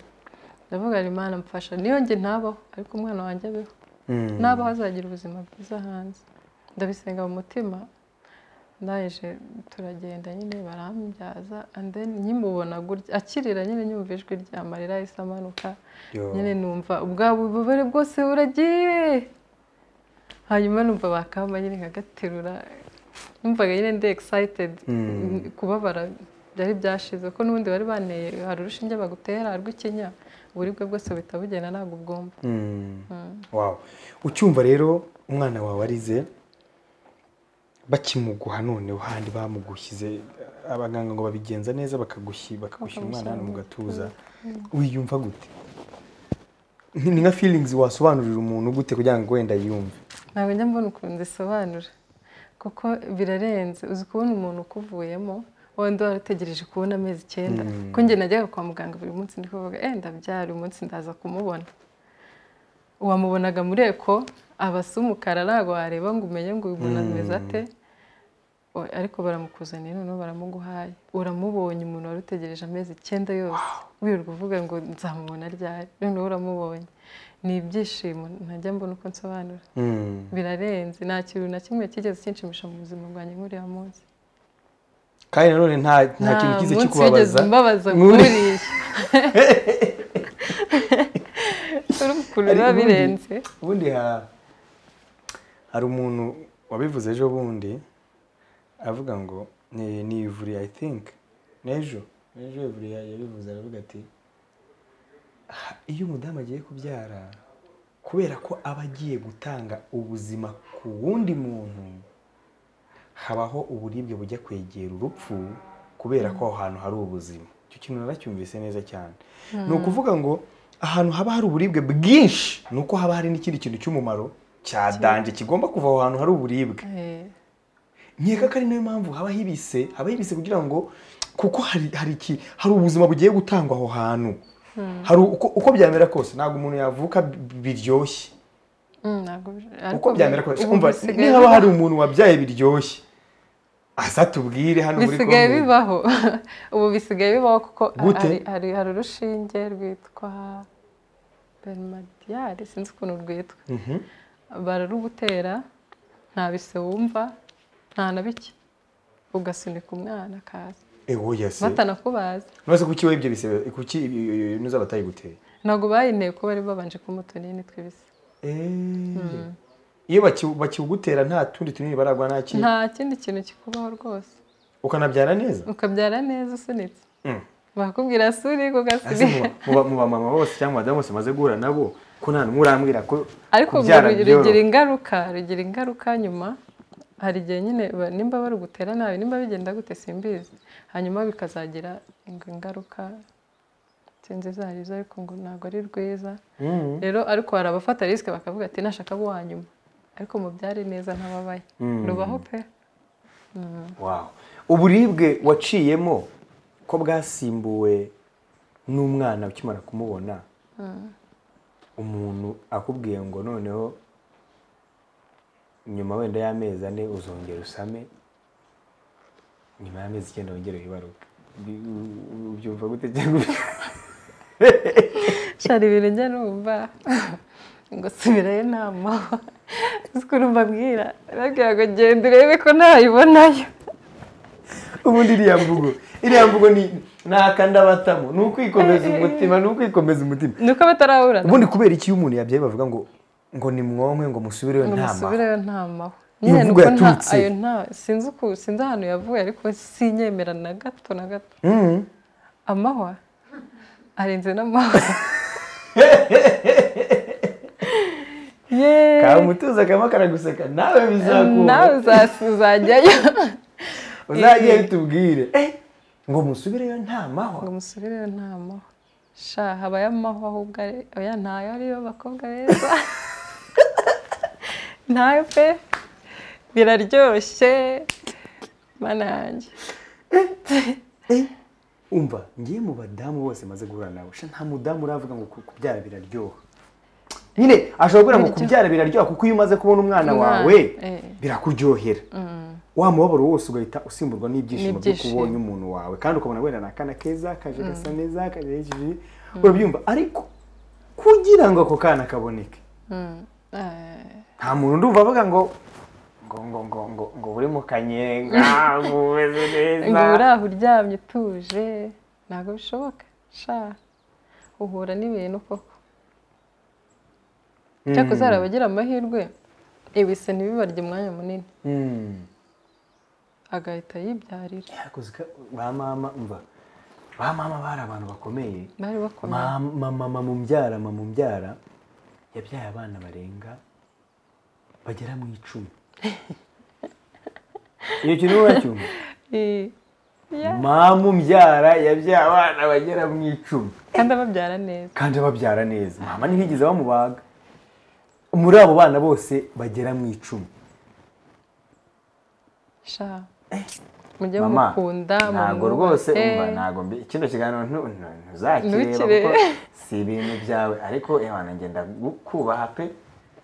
ndavuga ngo imana mfasha niyo njye ntabaho ariko umwana wanjye abeho Mm. nabaho azagira ubuzima bwiza hanze ndabisenga mu mutima ndaje turagenda nyine barambyaza and then nkimubona gutya akirira nyine nyumva ijwi rya marira yahise amanuka Yo. nyine numva ubwa bubabare bwose buragiye hanyuma numva bakamba nyine nkagaterura numvaga nyine ndi excited kubabara byari byashize ko n'ubundi bari banteye hari urushinge bagutera rw'ikinya uburibwe bwose buhita bugenda ntabwo bwumva Mm. Wow. ucyumva rero umwana wawe arize bakimuguha noneho handi bamugushyize abaganga ngo babigenza neza bakagushyi bakagushyira umwana hano mu gatuza wiyumva gute ni ni nka feelings wasobanurira umuntu gute kugira ngo wenda yumve ntabwo njya mbona ukuntu zisobanura kuko birarenze uzi kubona umuntu ukuvuyemo wenda wari utegereje kubona amezi icyenda ko njye najyaga kwa muganga buri munsi ndi kuvuga eh ndabyara uyu munsi ndaza kumubona wamubonaga muri eko aba asa umukara ntabwo wareba ngo umenye ngo uyu muntu ameze ate O- ariko baramukuzaniye noneho baramuguhaye uramubonye umuntu wari utegereje amezi icyenda yose wirirwa uvuga ngo nzamubona ryari noneho uramubonye ni ibyishimo ntajya mbona uko nsobanura Mm. birarenze nta kintu na kimwe cyigeze kinshimisha mu buzima bwanjye nk'uriya munsi kandi nanone nta nta kintu kize cyo kubabaza mbabaza Nk'uri- nk'uriya urumva ukuntu biba Ariko ubundi- birenze ubundi ha- hari umuntu wabivuze ejo bundi avuga ngo ni ni ivuri i think n'ejo n'ejo ivuri ya- yabivuze aravuga ati "Ah, iyo umudamu agiye kubyara kubera ko aba agiye gutanga ubuzima ku wundi muntu habaho uburibwe bujya kwegera urupfu kubera ko aho hantu hari ubuzima icyo kintu naracyumvise neza cyane ni ukuvuga ngo ahantu haba hari uburibwe bwinshi ni uko haba hari n'ikindi kintu cy'umumaro cyadanje kigomba kuva aho hantu hari uburibwe Eh, nkeka ko ari nayo mpamvu haba hibise haba hibise kugira ngo kuko hari hari iki hari ubuzima bugiye gutangwa aho hantu hari uko, uko byamera kose ntabwo umuntu yavuka bi- biryoshye mm, ntabwo bi- ariko uko byamera bi- kose ubu umva bisigaye niba biba- hari umuntu wabyaye biryoshye asa tubwire hano muri bisigaye Congo. bibaho ubu bisigaye bibaho kuko Gute? hari, hari, hari urushinge rwitwa bermadiyari sinzi ukuntu rwitwa Mhm. bararugutera nta bise wumva nta na bike ugasunika umwana akaza Eh, oya se batanakubaza nose kuki wowe ibyo bisebe kuki nuza batayiguteye ntabwo bayinteye ko bari babanje kumutonini tw'ibise Eh. iyo baki- bakiwugutera nta tundi tunini baragwa nta kintu nta kindi kintu kikubaho rwose ukanabyara neza ukabyara neza usunitse Mm. bakubwira suri Ese kugasuri mu ba- mu ba- mu bamama bose cyangwa abadamu bose maze guhura nabo ko nta n'umwe urambwira ko ariko ubwo kubyara rugira byoroha. rugira ingaruka rugira ingaruka nyuma hari igihe nyine ba- nimba bari gutera nabi nimba bigenda gute simbizi hanyuma bikazagira inga- ingaruka sinzi izo ari zo ariko ngo ntabwo ari rwiza Mm. rero ariko hari abafata risike bakavuga ati nashaka abo wanyuma ariko mubyare neza ntababaye Mm. rubaho pe Wow. uburibwe waciyemo ko bwasimbuwe n'umwana ukimara kumubona umuntu akubwiye ngo noneho nyuma wenda y'amezi ane uzongera usame nyuma y'amezi icyenda wongere wibaruke Bi- u- u- ubyumva gute cyangwa shari ibintu njya numva ngo subirayo inama ukuntu mbabwira arabwira ngo genda urebe ko ntayibonayo ubundi iriya mvugo iriya mvugo ni ni akandabatamo ni ukwikomeza umutima ni ukwikomeza umutima ni uko bataraburana ubundi kubera iki iyo umuntu yabyaye bavuga ngo ngo ni mwonke ngo musubireyo ngo nta mahwa musubireyo nta mahwa Iyo nyine mvugo nuko nta yaturutse. ayo nta sinzi uku sinzi ahantu yavuye ariko sinyemera na gato na gato Mhm. amahwa arenze n'amahwa yeee kamutuza akaba karaguseka nawe nawe bizakunda uzas- uzajyayo uzajye bitubwire ngo musubireyo nta mahwa ngo musubireyo nta mahwa sha habayo amahwa ahubwo ari- oya ntayo ariyo bakobwa beza ntayo pe biraryoshye mana yanjye umva ngiye mu badamu bose maze guhura nawe sha nta mudamu uravuga ngo ku- kubyara biraryoha nyine ashobora kuvuga ngo kubyara biraryoha kuko iyo umaze kubona umwana Umwana, wawe eh. birakuryohera wa mubabaro wose ugahita usimburwa n'ibyishimo by'uko N'ibyishimo. ubonye umuntu wawe kandi ukabona wenda ni akana keza kaje gasa neza kaje hejuru urabyumva ariko kugira ngo ako kana kaboneke Mm. Eh, nta muntu ndumva avuga ngo ngo ngo ngo ngo ngo uri mu kanyenga ngo umeze ngo uba uri neza aho uryamye utuje ntabwo bishoboka sha uhura n'ibintu koko cyakoze hari abagira amahirwe ibise ntibibarye umwanya munini Mm. agahita yibyarira Yakoze ka- ba mama umva ba mama bari abantu bakomeye bari bakomeye Ma- ma- mama mu mbyara mama mu mbyara yabyaye abana barenga bagera mu icumi iyo kintu uracyumva Eh, yeah. mama umbyara yabyaye abana bagera mu icumi kandi ababyara neza kandi babyara neza mama ntihigeze bamubaga muri abo bana bose bagera mu icumi sha mujye mama mukunda ntabwo mumwubahe. rwose umva ntabwo mbi kino kiganiro ntu- ntu- ntuzakireba Ntukirebe. kuko si ibintu byawe ariko ewana ngenda kubaha pe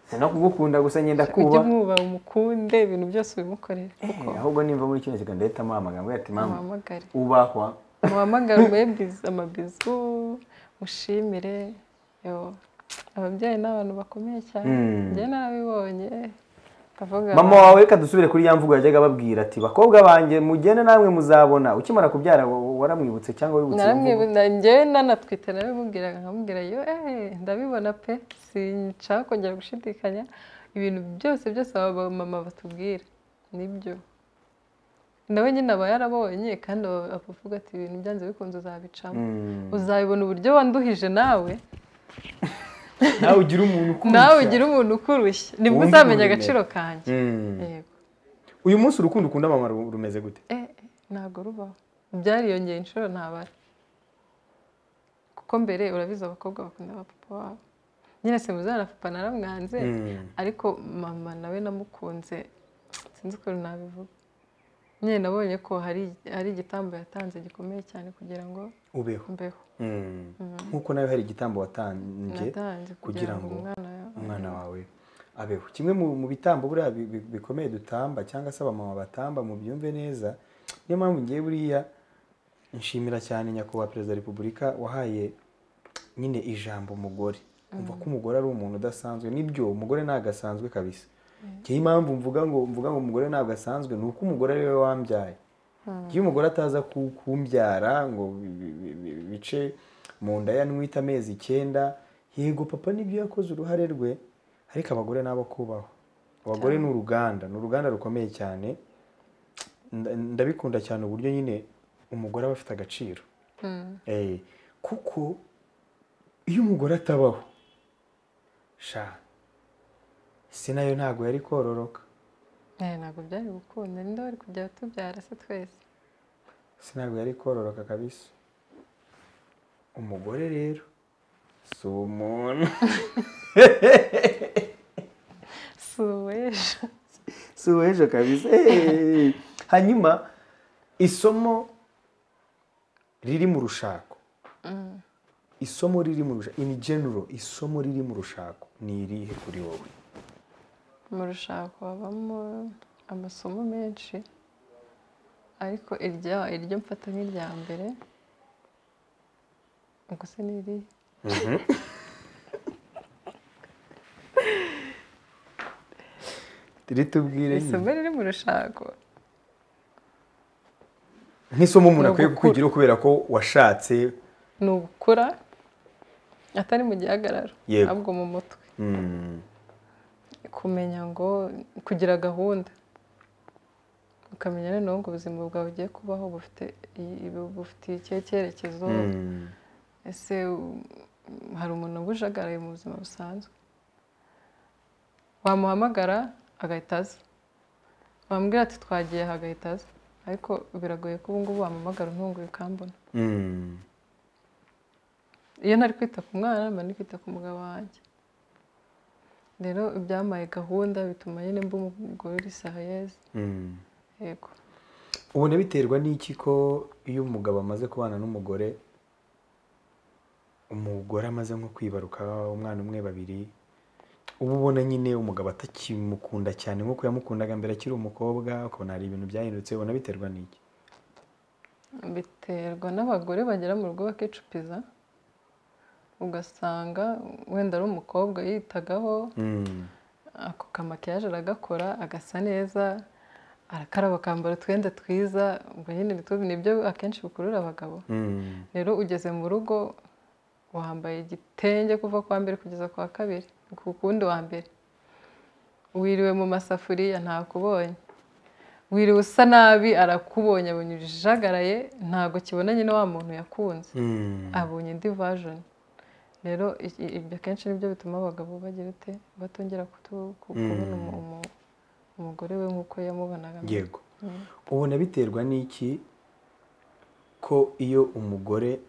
si no kugukunda gusa ngenda mujye kubaha mwubaha umukunde ibintu byose ubimukorera Eh, ahubwo nimva muri kino kiganiro ndahitamo amagambo ye ati mama muhamagare ubahwa muhamagare umuhe bizu- amabizu mushimire yo ababyeyi ni abantu bakomeye cyane Mm. njye narabibonye ndavuga mama wawe reka dusubire kuri ya mvugo yajyaga ababwira ati bakobwa banjye mugende namwe muzabona ukimara kubyara wa- waramwibutse cyangwa wibutse iyo mvugo? naramwibona njyewe nanatwite narabimubwiraga nkamubwira yo eh ndabibona pe sinshaka kongera gushidikanya ibintu byose byose aba mama batubwira nibyo nawe nyine aba yarabonye kandi aba- aba avuga ati ibintu byanze bikunze uzabicamo Mm. uzabibona uburyo wanduhije nawe nawe ugira umuntu ukurusha nawe ugira umuntu ukurushya nibwo Wumve uzamenya uburemere. agaciro kanjye Mm. yego uyu munsi urukundo ukunda mama ru- rumeze gute eh eh, ntabwo rubaho byariyongeye inshuro ntabara kuko mbere urabizi abakobwa bakunda abapapa babo nyine simuzana na papa naramwanze Mm. ariko mama nawe namukunze sinzi ukuntu nabivuga nyine nabonye ko hari hari igitambo yatanze gikomeye cyane kugira ngo ubeho mbeho Mm. nk'uko nawe hari igitambo watanze natanze kugira kugira ngo ngo umwana yawe umwana wawe abeho kimwe mu mu bitambo buriya bi- bi- bikomeye dutamba cyangwa se abamama batamba mu byumve neza niyo mpamvu ngiye buriya nshimira cyane nyakubahwa perezida wa repubulika wahaye nyine ijambo umugore umva ko umugore ari umuntu udasanzwe nibyo umugore ntabwo asanzwe kabisa njyewe impamvu mvuga ngo mvuga ngo umugore ntabwo asanzwe ni uko umugore ari we wambyaye iyo umugore ataza ku- kumbyara ngo bi- bi- bi- bi- bice mu nda ya nwita amezi icyenda yego papa nibyo yakoze uruhare rwe ariko abagore nabo kubaho abagore ni uruganda ni uruganda rukomeye cyane nda- ndabikunda cyane uburyo nyine umugore aba afite agaciro Mm. Eh, kuko iyo umugore atabaho sha si nayo ntabwo yari kororoka Eh, ntabwo byari gukunda ninde wari kujya tubyara se twese si ntabwo yari kororoka kabisa umugore rero si umuntu si uw'ejo si uw'ejo kabisa Eh. hanyuma isomo riri mu rushako isomo riri mu rushako in general isomo riri mu rushako ni irihe kuri wowe mu rushako habamo amasomo menshi ariko iryo iryo mfata nk'irya mbere ubwo se ni irihe ritubwire nyine isomo riri mu rushako nk'isomo umuntu akwiye Ni ugukura. kukwigiraho kubera ko washatse ni ugukura atari mu gihagararo Yego. ahubwo mu mutwe mm, kumenya ngo kugira gahunda ukamenya noneho ngo ubuzima bwawe ugiye kubaho bufite iyi- bufite ikihe cyerekezo mm, ese u- hari umuntu ubujagaraye mu buzima busanzwe wamuhamagara agahita aza wamubwira ati twagiye aha agahita aza ariko biragoye ko ubu ngubu wamuhamagara untunguye ukambona mm. iyo ntari kwita ku mwana mba ndi kwita ku mugabo wanjye rero ibyambaye gahunda bituma nyine mba umugore yeze mm. yego ubona biterwa n'iki ko iyo umugabo amaze kubana n'umugore umugore amaze nko kwibaruka umwana umwe babiri uba ubona nyine umugabo atakimukunda cyane nk'uko yamukundaga mbere akiri umukobwa ukabona hari ibintu byahindutse ubona biterwa n'iki biterwa n'abagore bagera mu rugo bakicupiza ugasanga wenda ari umukobwa yitagaho Mm, ako kamakiyaje aragakora agasa neza arakaraba akambara utwenda twiza ubwo nyine ni two- ni byo akenshi bikurura abagabo mm, rero ugeze mu rugo wambaye igitenge kuva ku wa mbere kugeza ku wa kabiri ku kundi wa mbere wiriwe mu masafuriya ntakubonye wiriwe usa nabi arakubonye abonye ujagaraye ntabwo kibona nyine wa muntu yakunze mm. abonye indi vajoni rero i- i- ibyo akenshi nibyo bituma abagabo bagira ute batongera kutu- ku- kubona umu- umu- umugore we nk'uko yamubonaga mbere. yego ubona biterwa n'iki ko iyo umugore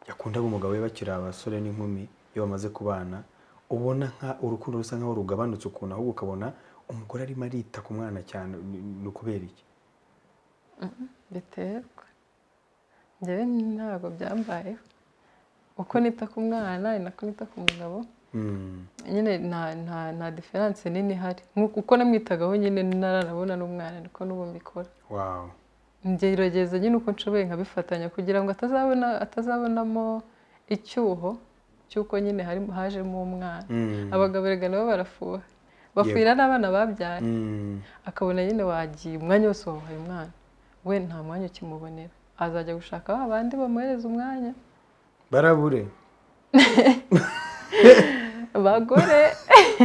yakundaga umugabo we bakiri abasore n'inkumi iyo bamaze kubana ubona nka urukundo rusa nkaho rugabanutse ukuntu ahubwo ukabona umugore arimo arita ku mwana cyane ni- ni ukubera iki biterwa njyewe ntabwo byambayeho uko nita ku mwana ni nako nita ku mugabo Mm, nyine nta nta nta diferanse nini ihari Nk'uko- uko namwitagaho nyine ntaranabona n'umwana niko n'ubu mbikora wow ngerageza nyine uko nshoboye nkabifatanya kugira ngo atazabona atazabonamo icyuho cy'uko nyine harimo hajemo umwana Mm, abagabo erega nabo barafuha bafuhira n'abana babyaye mm, akabona nyine wagiye umwanya wose wamuhaye umwana we nta mwanya ukimubonera azajya gushaka ba bandi bamuhereza umwanya barabure abagore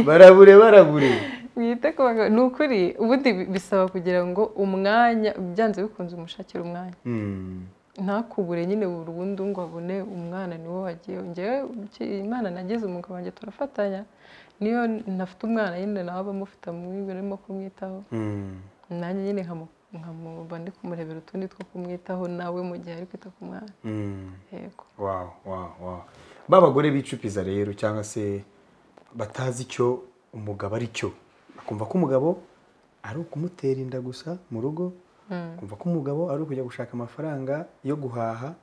barabure barabure mwite ku bagabo ni ukuri ubundi bi- bisaba kugira ngo umwanya byanze bikunze umushakire umwanya Mm, ntakubure nyine burundu ngo abone umwana niwo wagiye ngewe iki- imana nagize umugabo wanjye turafatanya niyo ntafite umwana nyine nawe aba amufite arimo kumwitaho mm, nanjye nyine nkamu- nkamuba ndi kumurebera utundi two kumwitaho nawe mu gihe ari kwita ku mwana mm. yego wow wow wow ba bagore bicupiza rero cyangwa se batazi icyo umugabo ari cyo bakumva ko umugabo ari ukumutera inda gusa mu rugo Mm. bakumva ko umugabo ari ukujya gushaka amafaranga yo guhaha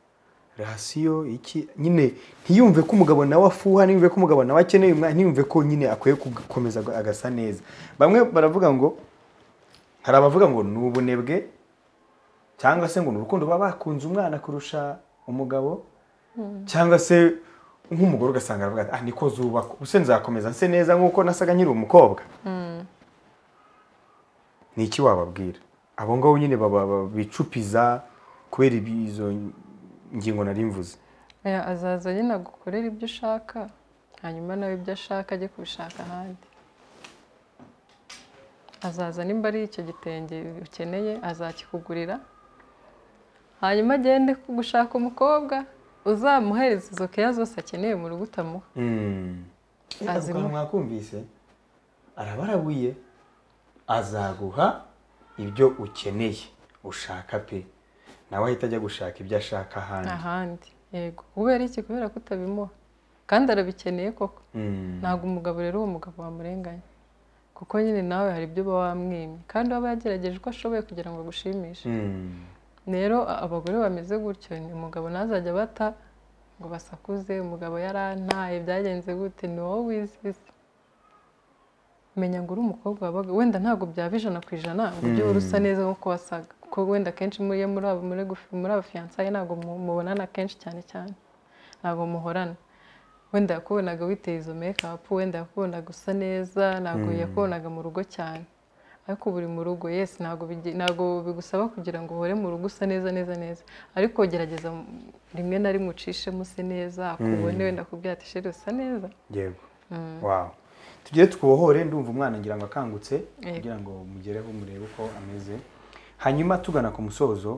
rasiyo iki nyine ntiyumve ko umugabo nawe afuha ntiyumve ko umugabo nawe akeneye umwana ntiyumve ko nyine akwiye gukomeza agasa neza bamwe baravuga ngo hari abavuga ngo ni ubunebwe cyangwa se ngo ni urukundo baba bakunze umwana kurusha umugabo cyangwa se nk'umugore ugasanga aravuga ati ah niko zubaka ubuse nzakomeza nse neza nk'uko nasaga nkiri umukobwa ni iki wababwira abo ngabo nyine baba- baba- bicupiza kubera izo ngingo nari mvuze Oya, azaza nyine agukorera ibyo ushaka hanyuma nawe ibyo ashaka ajye kubishaka ahandi azaza nimba ari icyo gitenge ukeneye azakikugurira hanyuma agende gushaka umukobwa uzamuhereza izo keya zose akeneye mu rugo utamuha Azi mu- mwakumvise araba arabuye azaguha ibyo ukeneye ushaka pe nawe ahita ajya gushaka ibyo ashaka ahandi ahandi yego kubera iki kubera ko utabimuha kandi arabikeneye koko Mm. ntabwo umugabo rero uwo mugabo wamurenganya kuko nyine nawe hari ibyo uba wamwimye kandi aba yagerageje uko ashoboye kugira ngo agushimishe Mm. rero a- abagore bameze gutyo ni umugabo ntazajya bata ngo basakuze umugabo yarantaye byagenze gute ni wowe wizize menya ngo uri umukobwa wabaga wenda ntabwo byaba ijana ku ijana ngo ujye uhora usa neza nk'uko wasaga kuko wenda akenshi muri iyo muri abo muri gufi- muri abafiyansaye ntabwo mu- mubonana kenshi cyane cyane ntabwo muhorana wenda yakubonaga witeye izo mekapu wenda yakubonaga usa neza ntabwo yakubonaga mu rugo cyane ariko ubu uri mu rugo yesi ntabwo bigi- ntabwo bigusaba kugira ngo uhore mu rugo usa neza neza neza ariko gerageza mm, rimwe na rimwe ucishemo use neza akubone wenda akubwira ati sheri usa neza yego wawu tugere twohore ndumva umwana ngira ngo akangutse Yego. kugira ngo mugereho murebe uko ameze hanyuma tugana ku musozo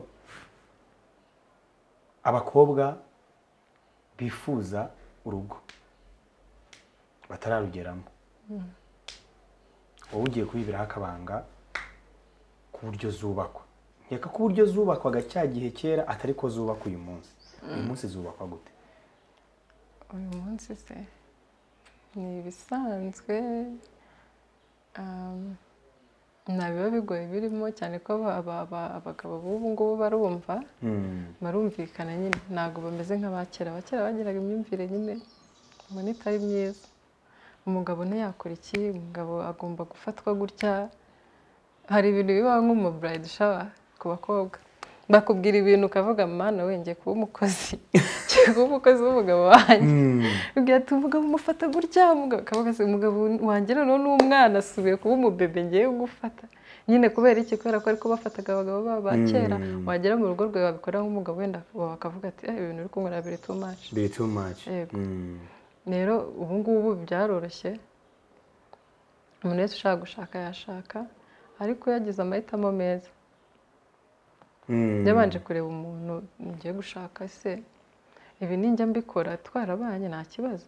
abakobwa bifuza urugo batararugeramo wowe ugiye kubibiraho akabanga ku buryo zubakwa nkeka ko uburyo zubakwaga cya gihe kera atari ko zubakwa uyu munsi uyu munsi zubakwa gute uyu munsi se ni ibisanzwe um, nta biba bigoye birimo cyane ko aba- aba- aba- abagabo b'ubu ngubu barumva barumvikana nyine ntabwo bameze nk'abakera abakera bagiraga imyumvire nyine ubona itari myiza umugabo ntiyakora iki umugabo agomba gufatwa gutya hari ibintu bibaho nk'umu burayidi shawa ku bakobwa bakubwira ibintu ukavuga mana wenge kuba umukozi ngiye kuba umukozi w'umugabo wanjye Mm. ubwira ati umugabo umufata gutya umugabo akavuga ati umugabo wanjye noneho ni umwana asubiye kuba umubebe ngiye gufata nyine kubera iki kubera ko ariko bafataga abagabo babo ba kera wagera mu rugo rwawe wabikora nk'umugabo wenda bakavuga ati "Eh, ibintu uri kunkorera biri too much Biri too much. Yego. Mm. rero ubu ngubu byaroroshye umuntu wese ushaka gushaka yashaka ariko yagize amahitamo meza Mm. yabanje kureba umuntu ngiye gushaka se ibi ninjya mbikora twarabanye nta kibazo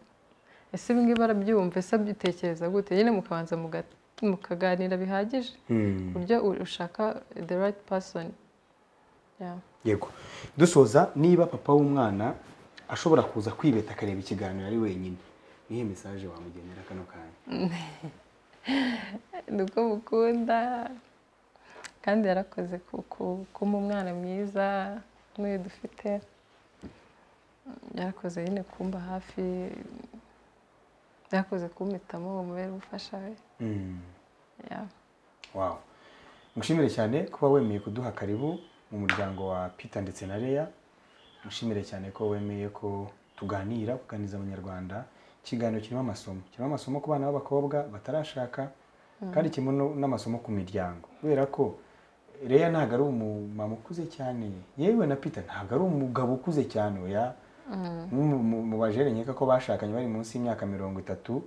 ese ibi ngibi arabyumva ese abyitekereza gute nyine mukabanza muga- mukaganira bihagije ku Mm. buryo u- ushaka the right person Yeah. Yego. Dusoza niba papa w'umwana ashobora kuza kwibeta akareba ikiganiro ari wenyine. Nihe message wamugenera kano kanya? ni uko mukunda kandi yarakoze ku- ku- kuba umwana mwiza n'uyu dufite yarakoze nyine kumba hafi yarakoze kumpitamo ngo mubere umufasha we Mm. Yeah. Wow. Mushimire cyane kuba wemeye kuduha karibu mu muryango wa Peter ndetse na Leya. Mushimire cyane ko wemeye ko tuganira kuganiriza abanyarwanda ikiganiro kirimo amasomo kirimo amasomo ku bana b'abakobwa batarashaka kandi kirimo no- n'amasomo ku miryango kubera ko Leya ntabwo ari umumama ukuze cyane yewe na Peter ntabwo ari umugabo ukuze cyane oya Mu- mu- mu bajere nkeka ko bashakanye bari munsi y'imyaka mirongo itatu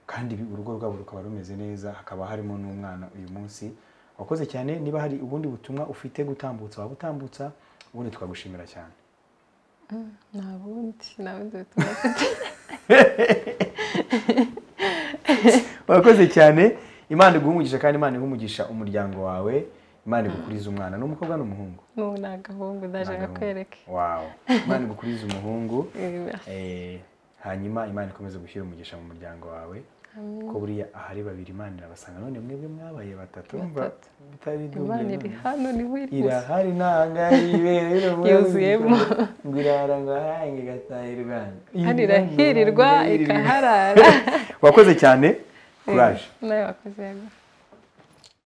kandi bi- urugo rwabo rukaba rumeze neza hakaba harimo n'umwana uyu munsi wakoze cyane niba hari ubundi butumwa ufite gutambutsa wabutambutsa ubundi twagushimira cyane nta bundi nta bundi butumwa mfite wakoze cyane imana iguha umugisha kandi imana iguha umugisha umuryango wawe imana igukuriza umwana ni umukobwa n'umuhungu n'ubu ni agahungu ndaje Nagahungu. kakwereke Wow. imana igukuriza umuhungu Eh, Eh, hanyuma imana ikomeze gushyira umugisha mu muryango wawe ko buriya ahari babiri imana irabasanga none mwebwe mwabaye batatu mva Batatu. bitari imana iri hano niho iri gusa irahari ntahangaha ibere Yuzuyemo. ngo irara ngo ahange igataha hano irahirirwa ikaharara wakoze cyane kuraje nawe wakoze yego